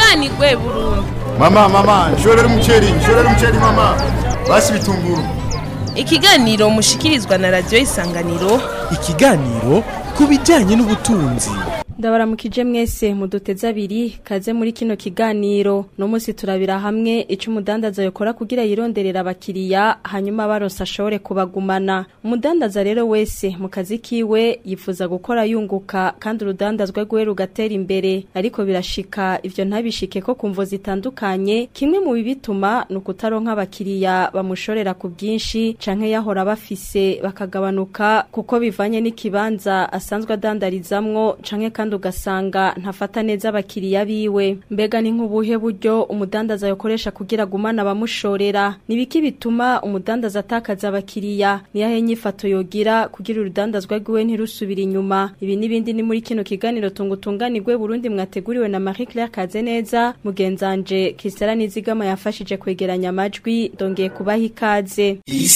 dutunganirwe burundu mama mama nshorera umuceri nshorera umuceri mama basi bitunguru ikiganiro mushikirizwa na radiyo isanganiro ikiganiro ku bijyanye n'ubutunzi ndabaramukije mwese muduteze abiri kaze muri kino kiganiro no munsi turabira hamwe ico umudandaza yokora kugira yironderera abakiriya hanyuma baronse ashobore kubagumana umudandaza rero wese mu kazi kiwe yifuza gukora yunguka kandi urudandazwa rwe rugatera imbere ariko birashika ivyo ntabishike ko kumvo zitandukanye kimwe mu bibituma ni ukutaronka abakiriya bamushorera ku bwinshi canke yahora bafise bakagabanuka kuko bivanye n'ikibanza asanzwe adandarizamwo canke kandi ugasanga ntafata neza abakiriya biwe mbega ni nk'ubuhe buryo umudandaza yakoresha kugira agumane abamushorera nibiki bituma umudandaza atakaza abakiriya niyahe nyifato yogira kugira urudandazwa rwiwe ntirusubire inyuma ibi n'ibindi ni muri kino kiganiro tungutunganirwe Burundi mwateguriwe na Marie Claire Kazeneza mugenzanje Christella Nizigama yafashije kwegeranya amajwi ndongeye kubaha ikaze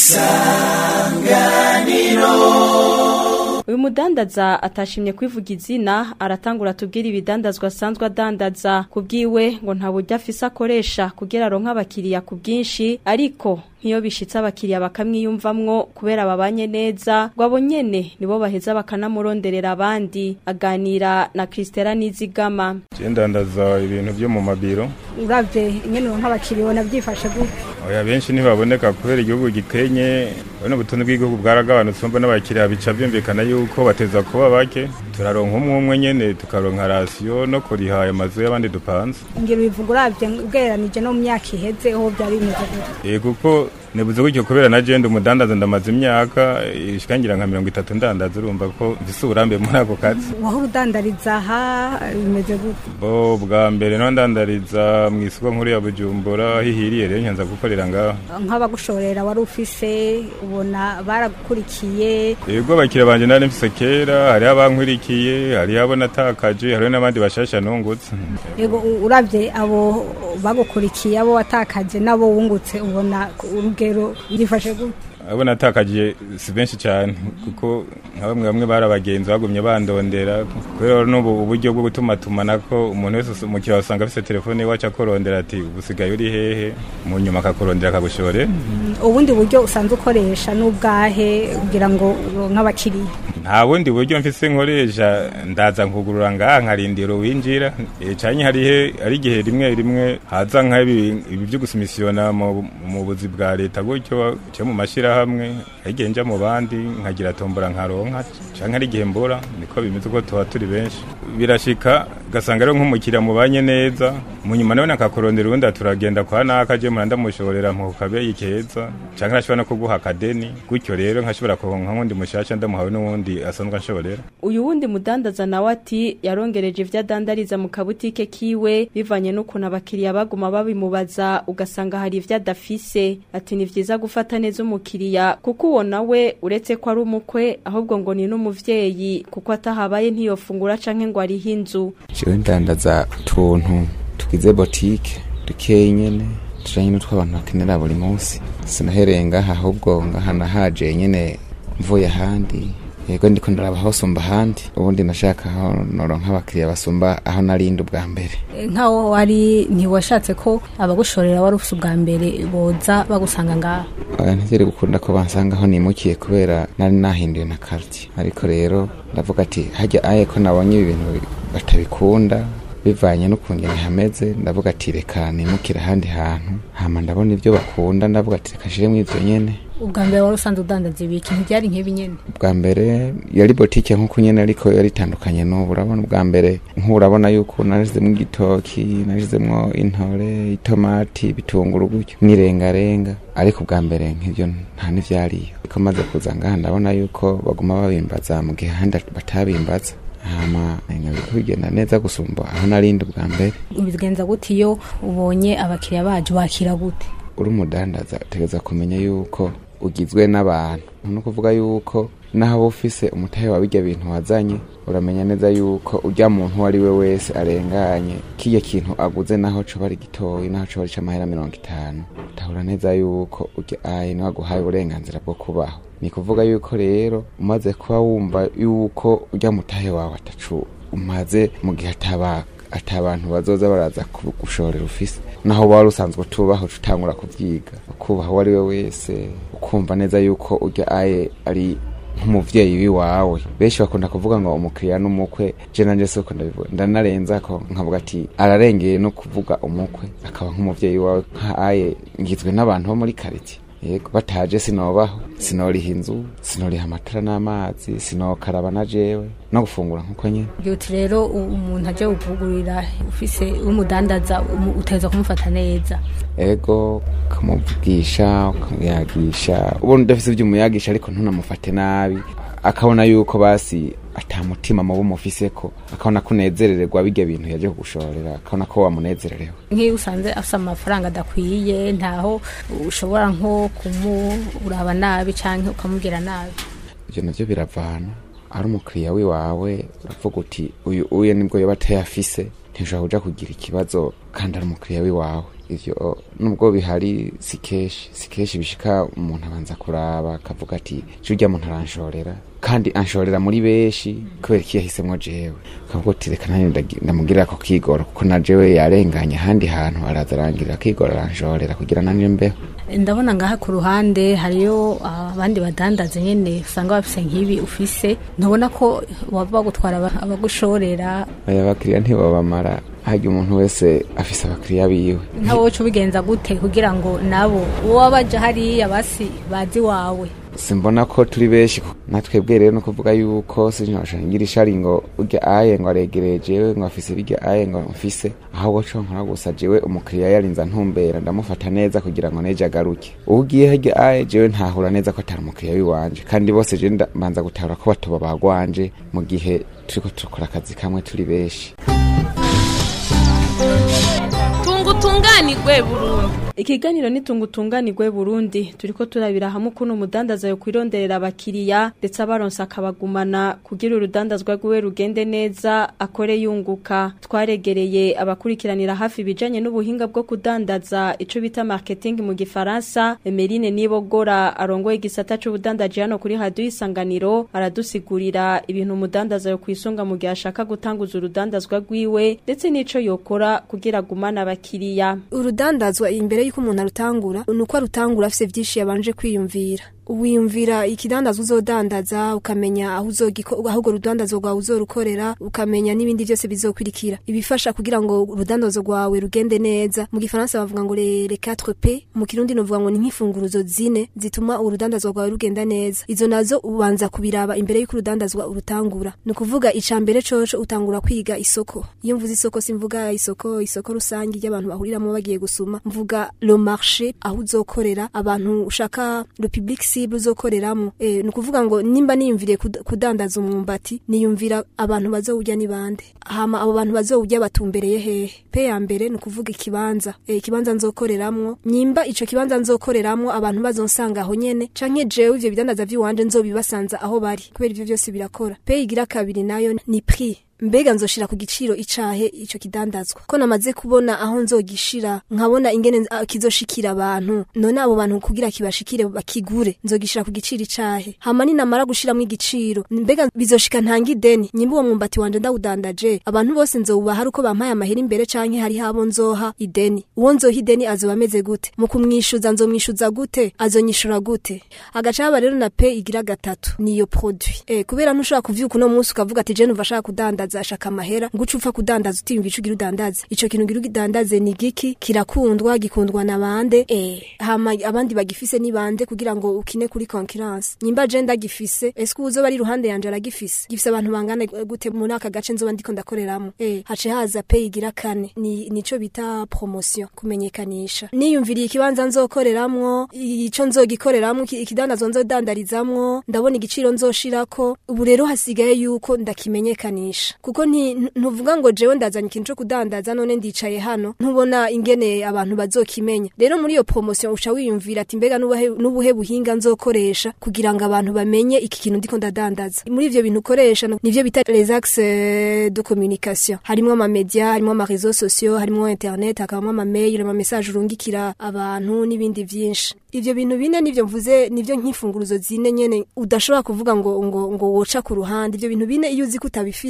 Uyu mudandaza atashimye kwivuga izina aratangura tubwira ibidandazwa asanzwe adandaza kubwiwe ngo nta buryo afise akoresha kugira aronke abakiriya ku bwinshi ariko nk'iyo bishitse abakiriya bakamwiyumvamwo kubera babanye neza ngo abo nyene nibo baheza bakanamuronderera abandi aganira na Christella Nizigama ndandaza ibintu byo mu mabiro uravye ingene nk'abakiriya ubona byifashe gute oya benshi ntibaboneka kubera igihugu gikenye urabona ubutunzi bw'igihugu bwaragabanutse umva n'abakiriya bica byumvikana yuko bateza kuba bake turaronka umwe umwe nyene tukaronka rasiyo no kuriha ayo mazu y'abandi dupanze ngira ubivuga uravye ugereranije no mu myaka iheze aho byari bimeze gute Eh, kuko nibuze gutyo kubera na jenda umudandaza ndamaze imyaka ishikangira nka mirongo itatu ndandaza urumva ko mfise uburambe muri ako kazi wahora udandariza aha bimeze gute bo bwa mbere no ndandariza mu isoko nkuru ya bujumbura hihiriye rero nyanza gukorera ngaho nk'abagushorera wari ufise ubona baragukurikiye Ego abakiriya banje nari mfise kera hariho abankwirikiye hariho abo natakaje hariho n'abandi bashasha nungutse yego u- uravye abo bagukurikiye abo watakaje nabo wungutse ubona ku- urugero byifashe gute abo natakaje si benshi cyane kuko nka bamwe bamwe bari abagenzi bagumye bandondera kubera n'ubu uburyo bwo gutumatumanako umuntu wese umukiriya wasanga afise telefone iwacu akorondera ati ubusigaye uri hehe mu nyuma akakurondera akagushore ubundi buryo usanzwe ukoresha n'ubwahe kugira ngo uronke abakiriya nta bundi buryo mfise nkoresha ndaza nkugurura ngaha nkarindira uwinjira e, canke harihe ari igihe rimwe rimwe haza nk'ibi ibi vyo gusumisiyona mu, mu buzi bwa leta gutyo cyo mu mashirahamwe hari igihe nja mu bandi nkagira tombora nkaronka canke ari igihe mbura niko bimeze ko tuba turi benshi birashika gasanga rero nk'umukiriya mubanye neza mu nyuma nawe nakakurondera uwundi turagenda kwa naka je muranda mushorera mu kabeyi keza canke nashobora no kuguha akadeni gutyo rero nkashobora kuronka nk'undi mushasha ndamuhawe n'uwundi asanzwe anshorera uyu wundi mudandaza nawe ati yarongereje ivyo adandariza mu kabutike kiwe bivanye n'ukuntu abakiriya baguma babimubaza ugasanga hari ivyo adafise ati ni vyiza gufata neza umukiriya kuko uwo nawe uretse ko ari umukwe ahubwo ngo ni n'umuvyeyi kuko atahabaye ntiyofungura canke ngo ariho inzu jewe ndandaza utuntu tugize botike dukeyi nyene tujanye n'utw'abantu bakenera buri munsi sinahereye ngaha ahubwo ngaha nahaje nyene mvuye ahandi yego ndiko ndaraba aho sumba ahandi ubundi nashaka aho noronka abakiriya basumba aho narindi ubwa mbere nkaho wari ntiwashatse ko abagushorera wari ufise ubwa mbere boza bagusanga ngaha oya ntigere gukunda ko bansanga aho nimukiye kubera nari nahinduye na karti ariko rero ndavuga ati hajya aye ko nabonye ibi bintu batabikunda bivanye n'ukuntu hameze ndavuga ati reka nimukire ahandi hantu hama ndabona ibyo bakunda ndavuga ati reka nshiremo ivyo nyene ubwa mbere wari usanzwe udandaza ibiki ntibyari nk'ibi nyene bwa mbere yari botike nk'uko nyene ariko yari itandukanye n'ubu urabona ubwa mbere nk'urabona yuko narishizemwo igitoki narishizemwo intore itomati ibitunguru gutyo n'irengarenga ariko ubwa mbere nk'ivyo nta n'ivyariyo ariko maze kuza ngaha ndabona yuko baguma babimbaza mu gihe ahandi batabimbaza hama nkabiko bigenda neza gusumba aho narindi ubwa mbere ubigenza gute iyo ubonye abakiriya baje wakira gute uri umudandaza utegereza kumenya yuko ugizwe n'abantu ni ukuvuga yuko naho uba ufise umutahe wa bijya bintu wazanye uramenya neza yuko ujya muntu uwo ari we wese arenganye kirya kintu aguze naho coba ari gitoyi naho coba ari c'amahera mirongo itanu utahura neza yuko ujya ayi niwe aguhaye uburenganzira bwo kubaho ni kuvuga yuko rero umaze kuba wumva yuko ujya mutahe wawe atacu umaze mu gihe ataba ati abantu bazoza baraza kugushorera ufise naho wari usanzwe utubaho tutangura kuvyiga ukubaha uwo ari we wese ukumva neza yuko urya aye ari nk'umuvyeyi wiwawe benshi bakunda kuvuga ngo umukiriya n'umukwe je nanje siko ndabivuga ndanarenza ko nkavuga ati ararengeye no kuvuga umukwe akaba nk'umuvyeyi wawe nka aye ngizwe n'abantu bo muri karitiye yego bataje sinobaho sinoriha inzu sinoriha amatara n'amazi sinokaraba na jewe no gufungura nkuko nyene uti rero u- umuntu aje kuvugurira ufise umudandaza umu- uteza kumufata neza ego ukamuvugisha ukamuyagisha ubona udafise ivyo umuyagisha ariko ntunamufate nabi akabona yuko basi ata mutima mubi umufiseko akabona ko unezerererwa birya bintu yaje kugushorera akabona ko wamunezererewe nk'iyo usanze afise amafaranga adakwiye ntaho ushobora nko kumuraba nabi canke ukamubwira nabi ivyo navyo biravana ari umukiriya wiwawe uravuga uti uyu uye nibwo yoba atayafise ntishobora kuja kugira ikibazo kandi ari umukiriya wiwawe ivyo nubwo bihari si kenshi si kenshi bishika umuntu abanza kuraba akavuga ati je urya muntu aranshorera kandi anshorera muri benshi kubera iki yahisemwo jewe akavuga uti reka nanjye ndagi- ndamugirira ako kigoro kuko na jewe yarenganye ahandi hantu araza arangirira akigoro aranshorera kugira nanje mbeho ndabona ngaha ku ruhande hariyo abandi badandaza nyene usanga bafise nk'ibi ufise ntubona ko waba bagutwara aba- abagushorera aya bakiriya ntibabamara harya umuntu wese afise abakiriya biwe ntawe woca ubigenza gute kugira ngo nabo uwo baja hariya basi bazi wawe simbona ko turi benshi natwebwe rero no kuvuga yuko sinjosha ngira ishari ngo urya aye ngo aregereye jewe ngo afise birya aye ngo mfise ahubwo co nkora gusa jewe umukiriya yarinza ntumbera ndamufata neza kugira ngo neje agaruke ugiye harya aye jewe ntahura neza ko atari umukiriya wiwanje kandi bose je nda- mbanza gutahura ko batoba bagwanje mu gihe turiko turakora akazi kamwe turi benshi tunga utunganirwe burundu Ikiganiro nitunga utunganirwe Burundi turiko turabira hamwe ukuntu umudandaza yo kwironderera abakiriya ndetse abaronsa akabagumana kugira urudandazwa rwiwe rugende neza akore yunguka twaregereye abakurikiranira hafi ibijanye n'ubuhinga bwo kudandaza ico bita marketing mu gifaransa Emeline Nibogora arongoye igisata c'ubudandaji hano kuri radio isanganiro aradusigurira ibintu umudandaza yo kwisunga mu gihe ashaka gutanguza urudandazwa rwiwe ndetse n'ico yokora kugira agumane abakiriya urudandazwa imbere y'uko umuntu arutangura ni uko arutangura afise vyinshi yabanje kwiyumvira wiyumvira ikidandaza uzodandaza ukamenya aho uzogiko aho urwo rudandazo rwawe uzorukorera ukamenya n'ibindi byose bizokurikira ibifasha kugira ngo urudandazo rwawe rugende neza mu gifaransa bavuga ngo le, le 4P mu kirundi novuga ngo ni nk'imfunguruzo zine zituma urudandazwa rwawe rugenda neza izo nazo ubanza kubiraba imbere y'uko urudandazwa urutangura ni ukuvuga ica mbere coco utangura kwiga isoko iyo mvuze isoko simvuga isoko isoko rusange ry'abantu bahuriramo bagiye gusuma mvuga le marché aho uzokorera abantu ushaka le public cible uzokoreramo eh, ni ukuvuga ngo nimba niyumviriye kud- kudandaza umwumbati niyumvira abantu bazowurya ni bande hama abo bantu bazowurya batumbereye hehe pe ya mbere ni ukuvuga ikibanza eh, ikibanza nzokoreramwo nyimba ico kibanza nzokoreramwo abantu bazonsanga aho nyene canke jewe ivyo bidandaza vy'iwanje nzobibasanza aho bari kubera ivyo vyose birakora pe igira kabiri nayo ni prix mbega nzoshira ku giciro icahe ico kidandazwa ko namaze kubona aho nzogishira nkabona ingene ah, kizoshikira abantu none abo bantu kugira kibashikire bakigure nzogishira ku giciro icahe hama ninamara gushiramo igiciro mbega bizoshika ntanga ideni nyimba uwo mwumbati wanje ndawudandaje abantu bose nzowubaha ari uko bampaye amahera imbere canke hari habo nzoha ideni uwo nzoha ideni azoba ameze gute mu kumwishuza nzomwishuza gute azonyishura gute agaca haba rero na pe igira gatatu niyo produit eh kubera ntushobora kuvyuka uno munsi ukavuga ati je numva ashaka kudandaza ashaka amahera nguca upfa kudandaza utiyumva ico ugira udandaze ico kintu ugira udandaze ni giki kirakundwa gikundwa na bande eh hama abandi bagifise ni bande kugira ngo ukine kuri concurrence nyimba je ndagifise eske uzoba ari iruhande yanje aragifise gifise abantu bangana gute muri aka gace nzoba ndiko ndakoreramo eh hace haza pe igira kane ni nico bita promotion kumenyekanisha niyumviriye ikibanza nzokoreramwo ico nzogikoreramwo iki- ikidandazwa nzodandarizamwo ndabona igiciro nzoshirako ubu rero hasigaye yuko ndakimenyekanisha kuko nti- ntu- ntuvuga ngo jewe ndazanye ikintu co kudandaza none ndicaye hano ntubona ingene abantu bazokimenya rero muri iyo promotion uca wiyumvira ati mbega nubuhe nubuhe buhinga nzokoresha kugira ngo abantu bamenye iki kintu ndiko ndadandaza muri ivyo bintu ukoresha no- nivyo bita les axes de communication harimwo ama media harimwo ama réseaux sociaux harimwo internet hakabamwo ama mail ama message urungikira abantu n'ibindi vyinshi ivyo bintu bine nivyo mvuze nivyo nk'imfunguruzo zine nyene udashobora kuvuga ngo ngo ngo woca ku ruhande ivyo bintu bine iyo uzi ko utabifise iyo uzi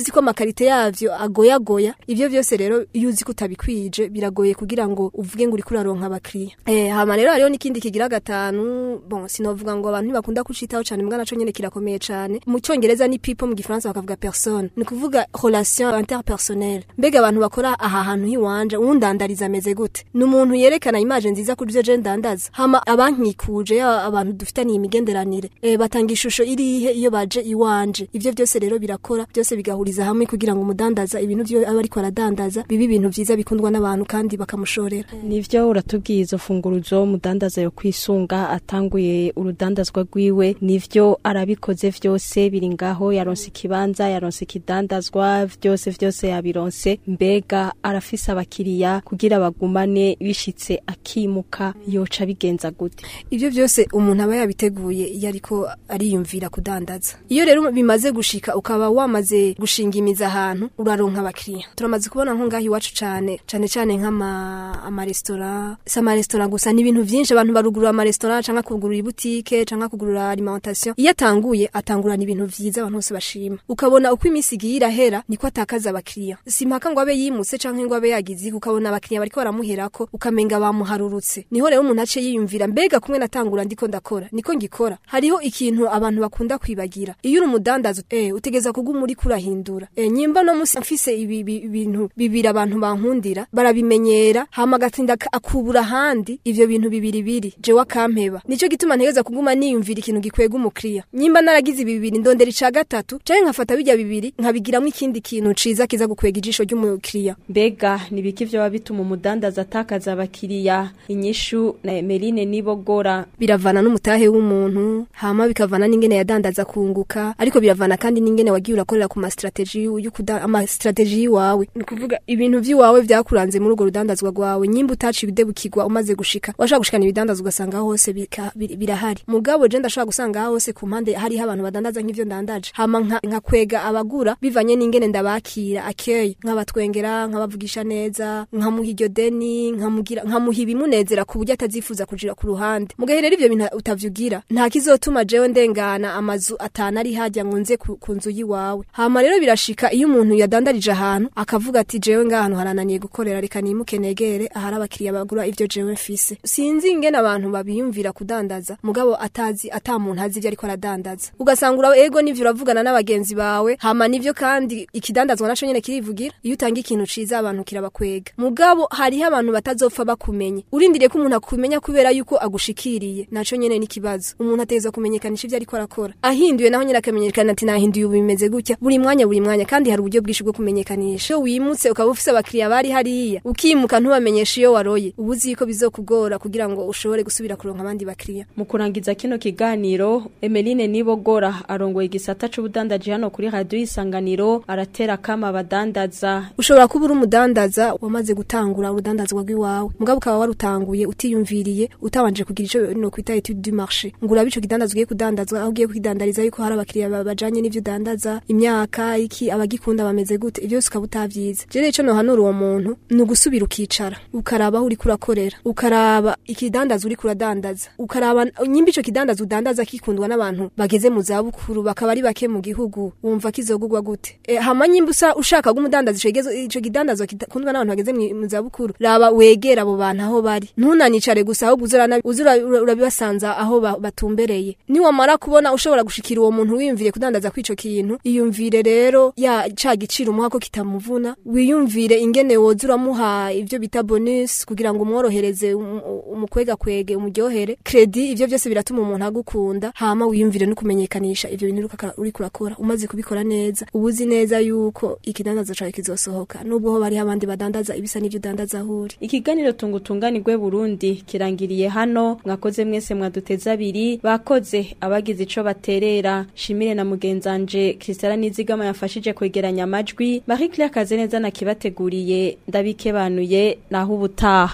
uzi ko amakarite yavyo agoyagoya ivyo vyose rero iyo uzi ko utabikwije biragoye kugira ngo uvuge ngo uriko uraronka abakiriya eh hama rero hariho n'ikindi kigira gatanu bon sinovuga ngo abantu ntibakunda kucitaho cane mbwa naco nyene kirakomeye cane mu cyongereza ni people mu gifaransa bakavuga personne ni kuvuga relation interpersonnelle mbega abantu bakora aha hantu hiwanje uwundandariza ameze gute ni umuntu yerekana image nziza kuri ivyo je ndandaza hama abankikuje ya abantu dufitaniye imigenderanire eh batanga ishusho irihe iyo baje iwanje ivyo byose rero birakora byose bigahuriza hamwe kugira ngo umudandaza ibintu vyo aba ariko aradandaza bibe ibintu vyiza bikundwa n'abantu kandi bakamushorera nivyo uratubwiye izo funguruzo mudandaza yo kwisunga atanguye urudandazwa rwiwe nivyo arabikoze vyose biri ngaho yaronse ikibanza yaronse ikidandazwa vyose vyose yabironse mbega arafise abakiriya kugira bagumane bishitse akimuka yoca bigenza gute ivyo vyose umuntu aba yabiteguye iyo ariko ariyumvira kudandaza iyo rero bimaze gushika ukaba wamaze gushinga imizi ahantu uraronka abakiriya turamaze kubona nko ngaho iwacu cane cane cane nk'ama amaresitora si amaresitora gusa ni ibintu vyinshi abantu barugurura amaresitora canke kugurura ibutike canke kugurura alimentation iyo atanguye atangurana ibintu vyiza abantu bose bashima ukabona uko iminsi igiye irahera niko atakaza abakiriya si mpaka ngo abe yimutse canke ngo abe yagize iki, ukabona abakiriya bariko baramuherako ukamenga bamuharurutse niho rero umuntu ace yiyumvira mbega kumwe natangura ndiko ndakora niko ngikora hariho ikintu abantu bakunda kwibagira iyo uri umudandaza eh utegeza kuguma uri kurahindura eh nyimba no musi mfise ibi ibi- ibintu bibiri abantu bankundira barabimenyera hama gatinda ka- akubura handi ivyo bintu bibiri biri je wakampeba nico gituma ntegeza kuguma niyumvira ikintu gikwega umukiriya nyimba naragize ibi bibiri ndondera ica gatatu canke nkafata bijya bibiri nkabigiramwo ikindi kintu ciza kiza gukwega ijisho ry'umukiriya mbega nibiki vyo bituma umudandaza atakaza abakiriya inyishu na Emeline nibogora biravana n'umutahe w'umuntu hama bikavana n'ingene yadandaza kunguka ariko biravana kandi n'ingene wagiye urakorera ku mastrategy y'ukuda ama strategy yiwawe ni kuvuga ibintu vy'iwawe vyakuranze muri urwo rudandazwa rwawe nyimba utaci ibidebukirwa umaze gushika washaka gushikana ibidandazwa ugasanga aho hose bika- bir- birahari mugabo je ndashaka gusanga aho hose ku mpande hariho abantu badandaza nk'ivyo ndandaje hama nka, nkakwega abagura bivanye n'ingene ndabakira akeye nkabatwengera nkabavugisha neza nkamuha iryo deni nkamugira nkamuha ibimunezera ku buryo atazifuza kujira ku ruhande mugahe rero ivyo bintu utavyugira nta kizotuma jewe ndengana amazu atanu ari hajya ngo nze ku, ku nzu yiwawe hama rero birashika iyo umuntu yadandarije ahantu akavuga ati jewe ngahantu harananiye gukorera reka nimuke negere ahari abakiriya bagura ivyo jewe mfise sinzi ingene abantu babiyumvira kudandaza mugabo atazi ata muntu azi ivyo ariko aradandaza ugasanga ura ego nivyo uravugana n'abagenzi bawe hama nivyo kandi ikidandazwa naco nyene kirivugira iyo utanga ikintu ciza abantu kirabakwega mugabo hariho abantu batazopfa bakumenye urindiriye ko umuntu akumenya kubera yuko agushikiriye naco nyene n'ikibazo umuntu ategeza kumenyekanisha ivyo ariko arakora ahinduye naho nyene akamenyekana ati nahinduye ubu bimeze gutya buri mwanya buri mwanya kandi hari uburyo bwinshi bwo kumenyekanisha iyo wimutse ukaba ufise abakiriya bari hariya ukimuka ntubamenyesha iyo waroye uba uzi yuko bizokugora kugira ngo ushobore gusubira kuronka abandi bakiriya mu kurangiza kino kiganiro Emeline nibogora arongoye igisata c'ubudandaji hano kuri radio isanganiro aratera kama abadandaza ushobora kuba uri umudandaza wamaze gutangura urudandazwa rw'iwawe mugabo ukaba warutanguye utiyumviriye utabanje kugira ico no kwita etude du marché ngo urabe ico kidandaza ugiye kudandazwa aho ugiye kukidandariza yuko hari abakiriya ba- bajanye n'ivyo udandaza imyaka iki abagikunda bameze gute ivyo byose ukaba utavyize je rero ico nohanura uwo muntu ni ugusubira ukicara ukaraba aho uriko urakorera ukaraba ikidandaza uriko uradandaza ukaraba nyimba ico kidandaza udandaza kikundwa n'abantu bageze mu zabukuru bakaba ari bake mu gihugu wumva kizogurwa gute e, hama nyimba usa ushaka gumudandaza ico kigezo- ico kidandazwa kikundwa n'abantu bageze mu mu zabukuru raba wegera abo bantu aho bari ntunanicare gusa ahubwo uzurana uzura ura- urabibasanza aho ba- batumbereye niwamara kubona ushobora gushikira uwo muntu wiyumvire kudandaza kw'ico kintu iyumvire rero ya ca giciro umuha ko kitamuvuna wiyumvire ingene woza uramuha ivyo bita bonus kugira ngo umworohereze um- umukwega kwege umuryohere kredi ivyo byose biratuma umuntu agukunda hama wiyumvire no kumenyekanisha ivyo bintu uriko aka- uriko urakora umaze kubikora neza uba uzi neza yuko ikidandaza cawe kizosohoka nubwo ho bariho abandi badandaza ibisa n'ivyo udandaza aho uri ikiganiro tungutunganirwe Burundi kirangiriye hano mwakoze mwese mwaduteza abiri bakoze abagize ico baterera shimire na mugenzanje Christiana Nizigama yafashije kwegeranya amajwi Marie Claire Kazeneza nakibateguriye ndabikebanuye naho ubutaha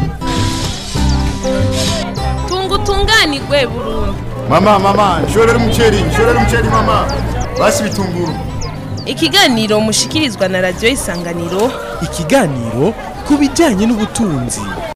tungutunganirwe Burundi mama mama nshorera umuceri nshorera umuceri mama basi bitunguru ikiganiro mushikirizwa na radio isanganiro ikiganiro ku bijyanye n'ubutunzi